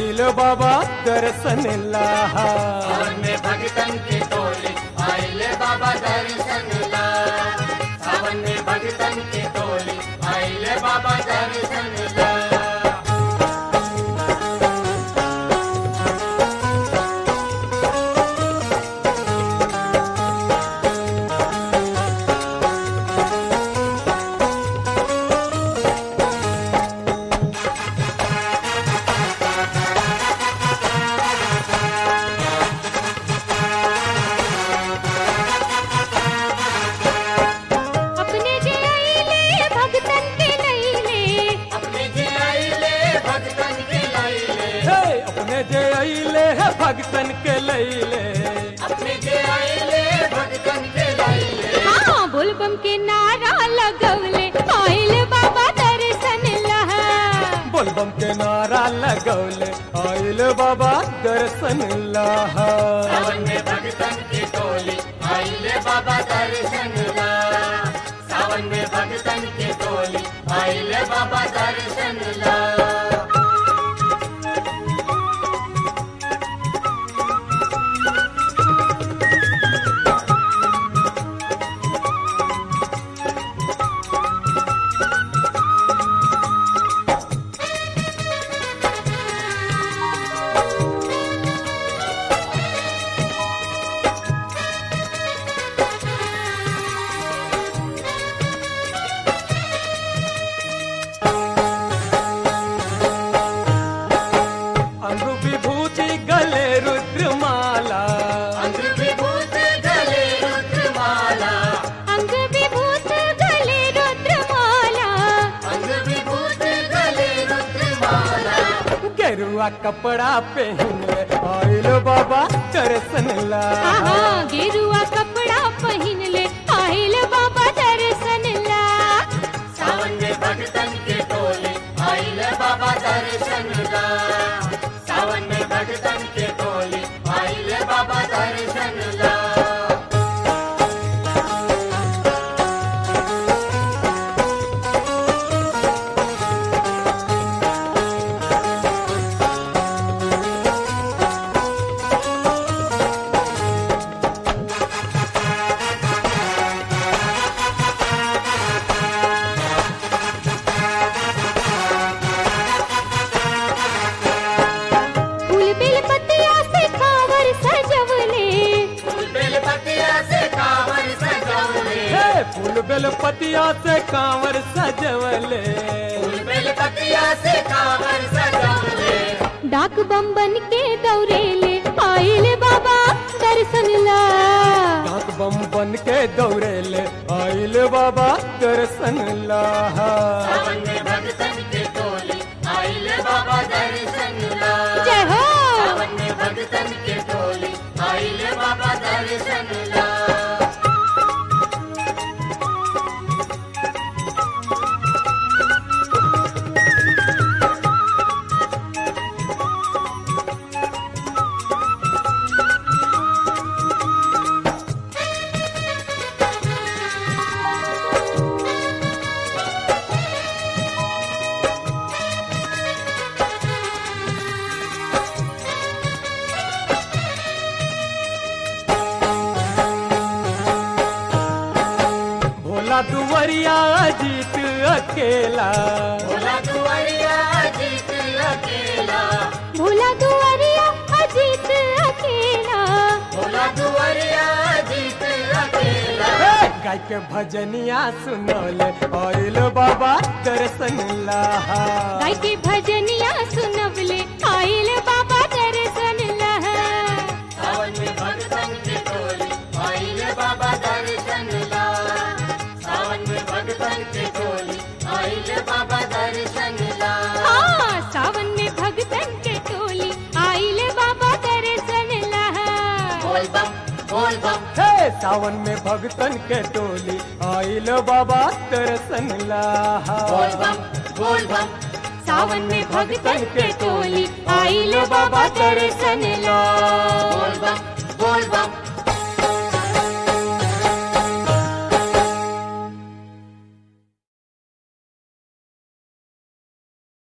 आइल बाबा दर्शन लाहा सावन में भगतन की टोली आइले बाबा दर्शन ला सावन में भगतन की टोली आइले बाबा दर्शन ला अपने जे आइले भगतन के लैले अपने जे आइले भगतन के लाइले हे अपने जे आइले है भगतन के लैले अपने जे आइले भगतन के लाइले हाँ बोलबम के नारा लगवले आइल बाबा दर्शन लहा बोलबम के नारा लगौले आइल बाबा दर्शन लाहा सावन में भगतन की टोली आइले बाबा दर्शन ला सावन में भगतन की टोली आइले बाबा दर्शन ला अंग विभूति गले रुद्रमाला अंग विभूत गले रुद्रमाला अंग विभूत गले रुद्रमाला अंग विभूत गले रुद्रमाला गेरुआ कपड़ा पहन ले आइल बाबा दर्शन ला आहा गेरुआ कपड़ा पहिन ले आइल बाबा दर्शन ला सावन में भगतन के टोली आइले बाबा दर्शन ला सावन में भगतन के टोली आइले बाबा दर्शन ला फूल बेल पतिया से कांवर सजवले फूल बेलपतिया से कांवर सजौले हे फूल बेलपतिया से कांवर सजवले फूल बेलपतिया से कांवर सजौले डाक बम बन के दौड़ेले आइल बाबा दर्शन ला डाक बम बन के दौड़ेले आइल बाबा दर्शन लाहा सावन में भगतन के टोली आइले बाबा दर्शन ला जय हो सावन में भगतन के टोली आइले बाबा दर्शन ला भोला दुवरिया जीत अकेला भोला दुआरिया जीत अकेला भोला दुआरिया अजीत अकेला भोला दुआरिया जीत अकेला हे, गाय के भजनिया सुनौले आइल बाबा दर्शन लाहा गाय के भजनिया सुनवले आइल बाबा दर्शन ला सावन में भगतन के टोली आइले बाबा दर्शन ला सावन में भगतन के टोली आइले बाबा दर्शन ला हाँ सावन में भगतन के टोली आइल बाबा दर्शन ला बोल बम बोल बम हे सावन में भगतन के टोली आइल बाबा दर्शन लाहा बोल बम बोल बम सावन में भगतन के टोली आइल बाबा दर्शन ला